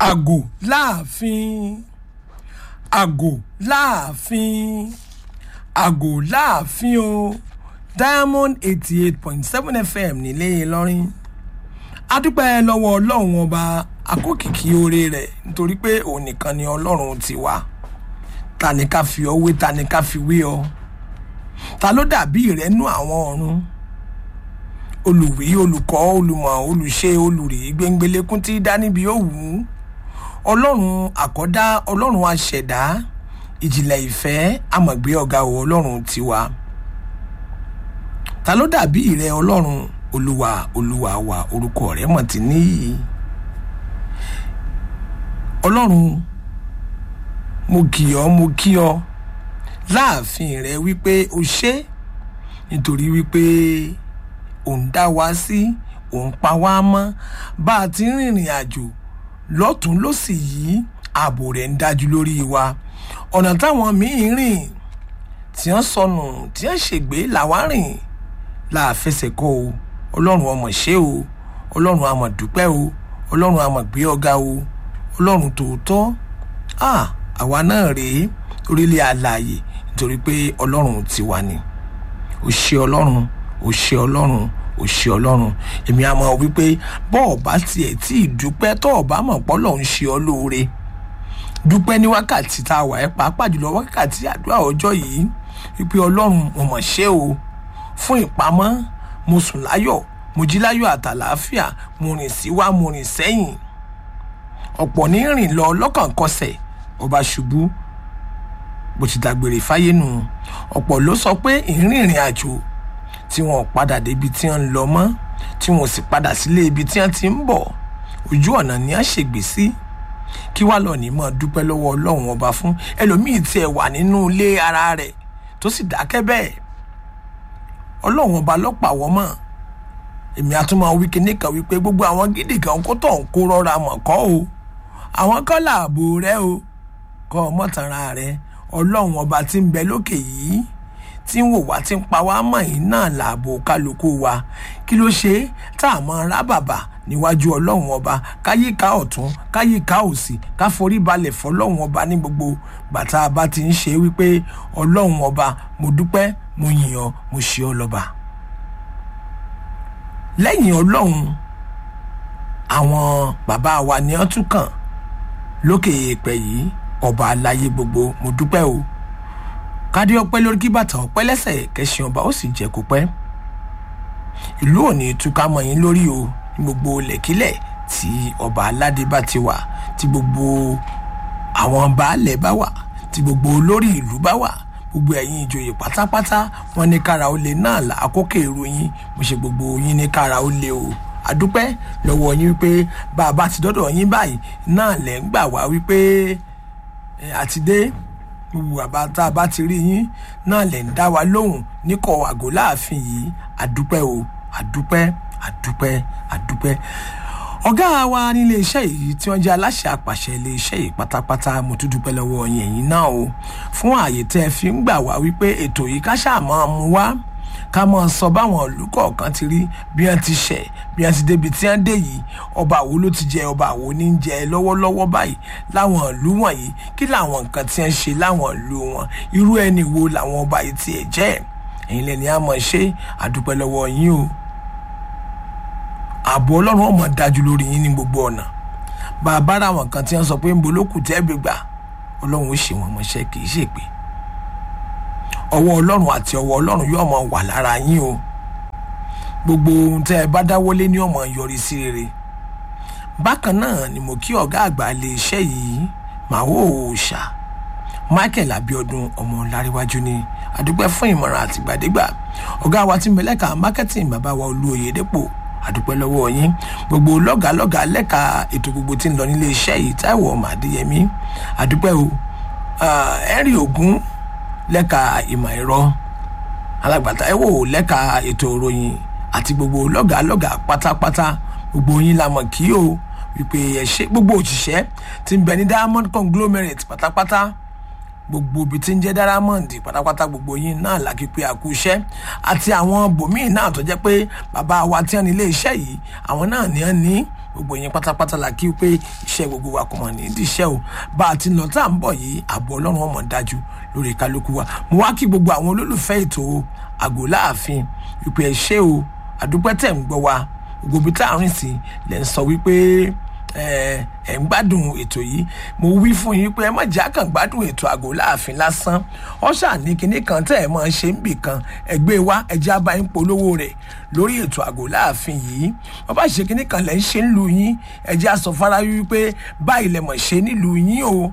àgò láàfin àgò láàfin àgò láàfin o diamond eighty eight point seven fm nílé ìlọrin adúpẹ́ lọ́wọ́ ọlọ́run ọba àkókìkí oore rẹ̀ nítorí pé òun nìkan ni ọlọ́run ti wá ta ni ká fi ọ wé ta ni ká fi wé ọ ta ló dàbí rẹ nú àwọn ọ̀run olùwí olùkọ́ olùmọ̀ olùṣe olùrí gbẹngbẹlẹ́kún tí dá níbi ó wù ú ọlọ́run àkọ́dá ọlọ́run àṣẹ̀dá ìjìnlẹ̀ ìfẹ́ àmọ̀gbé ọ̀gá o ọlọ́run tiwa ta ló dàbí rẹ ọlọ́run olúwa olúwa wa orúkọ rẹ mọ̀ tí níyì ọlọ́run mo kì ọ́ mo kí ọ láàfin rẹ wípé o ṣe nítorí wípé òun dá wa sí òun pa wá mọ́ bá a ti ń rìnrìn àjò lọ́tún lọ́sì yìí ààbò rẹ̀ ń dájú lórí wa ọ̀nà táwọn míín rìn tí wọ́n sọnù tí wọ́n ṣègbè làwa rìn láàfẹsẹ̀ kọ́ o ọlọ́run ọmọ ṣe o ọlọ́run àmọ̀ dúpẹ́ o ọlọ́run àmọ̀ gbé ọ̀gá o ọlọ́run tòótọ́ ah àwa náà rèé orílẹ̀ àlàyé nítorí pé ọlọ́run ti wà ní o ṣe ọlọ́run o ṣe ọlọ́run o ṣe ọlọ́run èmi àmọ́ wípé bọ́ọ̀ bá tiẹ̀ tí ì dúpẹ́ tọ́ ọ̀bá mọ̀ pọ́lọ̀ ń ṣe ọ lóore dúpẹ́ ní wákàtí tá a wà ẹ́ pàápàá jùlọ wákàtí àdúrà ọjọ́ yìí wípé ọlọ́run mo mọ̀ ṣe o fún ìpamọ́ mo sùn láyọ̀ mo jí láyọ̀ àtàlàáfíà mo rìn síwá mo rìn sẹ́yìn ọ̀pọ̀ ní rìn lọ lọ́kàn kọsẹ̀ ọba ṣubú bó ti dágbére fáyé nù ọ̀pọ̀ ló sọ pé ìrìn ìrìn àjò tí wọn ò padà débi tí wọn ń lọ mọ́ tí wọn ò sì padà sílé ibi tí wọn ti ń bọ̀ ojú ọ̀nà ni a ṣègbè sí kí wàá lọ ní mọ́ dúpẹ́ lọ́wọ́ ọlọ́run ọba fún ẹlòmíì tiẹ̀ wà nínú ilé ara rẹ̀ tó sì dákẹ́ bẹ́ẹ̀ ọlọ́run ọba lọ́pàá wọ́n mọ̀ èmi àtúmọ̀ wí kíní kan wípé gbogbo àwọn gidi kan kó tọ̀ ń kó rọra mọ̀ kọ́ o àwọn kọ́ làbò rẹ o kọ́ ọmọtara rẹ ọlọ́run ọba tí ń bẹ lókè yìí tí ń wò wá tí ń pa wá mọ̀ yìí náà làbò kálukú wa kí ló ṣe tá a mọ ra bàbà níwájú ọlọ́run ọba káyíká ọ̀tún káyíká òsì ká forí balẹ̀ fọlọ́run ọba ní gbogbo gbàtà bá ti ń ṣe wípé ọlọ́run ọba mo dúpẹ́ mo yìn ọ́ mo ṣe ọ́ lọ́ba lẹ́yìn ọlọ́run àwọn bàbá wa ni wọ́n tún kàn lókè èèpẹ̀ yìí ọba aláyé gbogbo mo dúpẹ́ o kádé ọpẹ́ lórí kí bàtà ọpẹ́ lẹ́sẹ̀ kẹsàn ọba ó sì jẹ́ kó pẹ́ ìlú òní túká mọ́ yín lórí o ní gbogbo lẹ̀kílẹ̀ tí ọba aládé bá ti wà tí gbogbo àwọn baálẹ̀ bá wà tí gbogbo olórí ìlú bá wà gbogbo ẹ̀yin ìjòyè pátápátá wọn ní kára ó lè náà là àkókò èrò yín mo ṣe gbogbo yín ní kára ó lè o àdúpẹ́ lọ́wọ́ yín wípé bá a bá ti dọ́dọ̀ yín báyìí náà lẹ̀ ń gbà wá wípé àti dé gbogbo àbá tá a bá ti rí yín náà lẹ̀ ń dá wa lóhùn níkọ̀ àgọ́ láàfin yìí àdúpẹ́ o àdúpẹ́ àdúpẹ́ àdúpẹ́ ọ̀gá wa nílé iṣẹ́ yìí tí wọ́n jẹ́ aláṣẹ àpàṣẹ ilé iṣẹ́ yìí pátápátá mo tún dúpẹ́ lọ́wọ́ yín ẹ̀yin náà o fún ààyè tẹ́ ẹ fi ń gbà wá wípé ètò yìí ká ṣáà máa mú wá ká máa sọ báwọn ìlú kọ̀ọ̀kan ti rí bí wọ́n ti ṣẹ̀ bí wọ́n ti débi tí wọ́n dé yìí ọba àwo ló ti jẹ ọba àwo ní jẹ lọ́wọ́lọ́wọ́ báyìí láwọn ìlú wọ̀nyí kí làwọn nǹkan tí wọ́n ṣe láwọn ìlú wọn irú ẹni wo làwọn ọba yìí tiẹ̀ jẹ́ ẹ̀yin lẹ́ni á mọ̀ ṣe àdúpẹ́ lọ́wọ́ yín o ààbò ọlọ́run ọmọ dájú lórí yín ní gbogbo ọ̀nà bàbá ra àwọn kan tí wọ́n sọ pé ń bolókù tẹ́ gbé gbà ọlọ́run ó ṣe wọn mọ́ṣẹ́ kì í ṣe pé ọwọ́ ọlọ́run àti ọwọ́ ọlọ́run yóò mọ wà lára yín o gbogbo ohun tẹ́ ẹ bá dáwọ́lé ní ọmọ yọrí sí rere bákan náà ni mo kí ọ̀gá àgbà ilé iṣẹ́ yìí màwó òòṣà michael abiodun ọmọ láríwájú ní adúpẹ́ fún ìmọ̀ràn àtìgbàdégbà ọ̀gá wa tí mẹlẹ́ka marketing bàbá wa olú oyèdèpọ̀ àdúpẹ́ lọ́wọ́ yín gbogbo lọ́gàálọ́gà lẹ́ka ètò gbogbo tí ń lọ nílé iṣẹ́ yìí táìwọ̀ ọmọ àdéyẹmí àdúpẹ́ o henry ogun lẹ́ka ìmọ̀ ẹ̀rọ alágbàtà ẹ̀wò lẹ́ka ètò ìròyìn àti gbogbo lọ́gàálọ́gà pátápátá gbogbo yín la mọ̀ kí o wípé ẹ ṣe gbogbo òṣìṣẹ́ tí ń bẹ ní diamond conglomerate pátápátá gbogbo ibi tí ń jẹ́ dárámọ̀ndì pátápátá gbogbo yín náà làkì pé àkú iṣẹ́ àti àwọn bòmíì náà tó jẹ́ pé bàbá wa tí wọ́n ní ilé iṣẹ́ yìí àwọn náà ní wọ́n ní gbogbo yín pátápátá la kí pé iṣẹ́ gbogbo wa kò mọ̀ ní ìdíṣẹ́ o bá a ti nà tá à ń bọ̀ yìí ààbò ọlọ́run ọmọ dájú lórí kálukú wa mo wá kí gbogbo àwọn olólùfẹ́ ètò àgò láàfin wípé ẹ ṣé o àdúpẹ́ tẹ̀ ń gbọ́ wa gbogbo ibi tá à ń rìn sí lẹ́ ń sọ wípé ẹ ẹ ń gbádùn ètò yìí mo wí fún yín pé ẹ má jà kàn gbádùn ètò àgò láàfin lásán ọ̀ṣà ní kinní kan tẹ́ ẹ máa ṣe ń bì kan ẹgbẹ́ wa ẹjẹ́ abá ń polówó rẹ̀ lórí ètò àgò láàfin yìí wọ́n bá ṣe kinní kan lẹ́ ń ṣe ń lu yín ẹjẹ́ aṣọ fara wípé báyìí lẹ mọ̀ ṣe nílùú yín o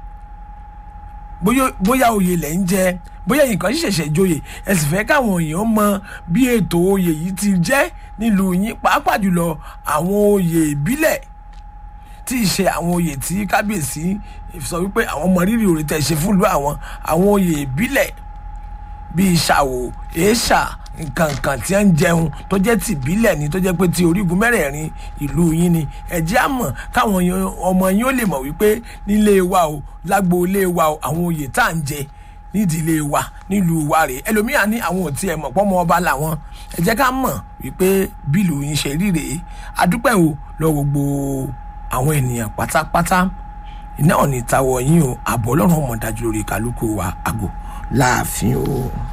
bóyá oyè lẹ̀ ń jẹ bóyá nǹkan ṣẹ̀ṣẹ̀ joyè ẹ sì fẹ́ káwọn èèyàn mọ bí ètò oyè yìí ti jẹ́ nílùú yín pàápàá jùlọ àwọn oyè ìbílẹ̀ tí ì ṣe àwọn oyè tí kábíyèsí sọ wípé àwọn mọ rírì òrè tẹ̀ ṣe fúnlùú àwọn àwọn oyè ìbílẹ̀ bíi ṣàwò èèṣà nǹkan nǹkan tí ń jẹun tó jẹ́ ti ìbílẹ̀ ni tó jẹ́ pé ti orígun mẹ́rẹ̀ẹ̀rin ìlú yín ni ẹ̀jẹ̀ àmọ̀ káwọn ọmọ yín ó lè mọ̀ wípé nílé wa o lágbo ilé wa o àwọn oyè tá à ń jẹ nídìílé wa nílùú wa rèé ẹlòmíà ní àwọn ò tiẹ̀ mọ̀ pọ́mọ ọba làwọn ẹ jẹ́ ká mọ̀ wípé bílù yín ṣe rí rèé adúpẹ́ o lọ gbogbo àwọn ènìyàn pátápátá iná ò ní tawọ yín o àbọ̀ ọlọ́run ọmọ dájú lórí kálukú wa àgò láàfin o.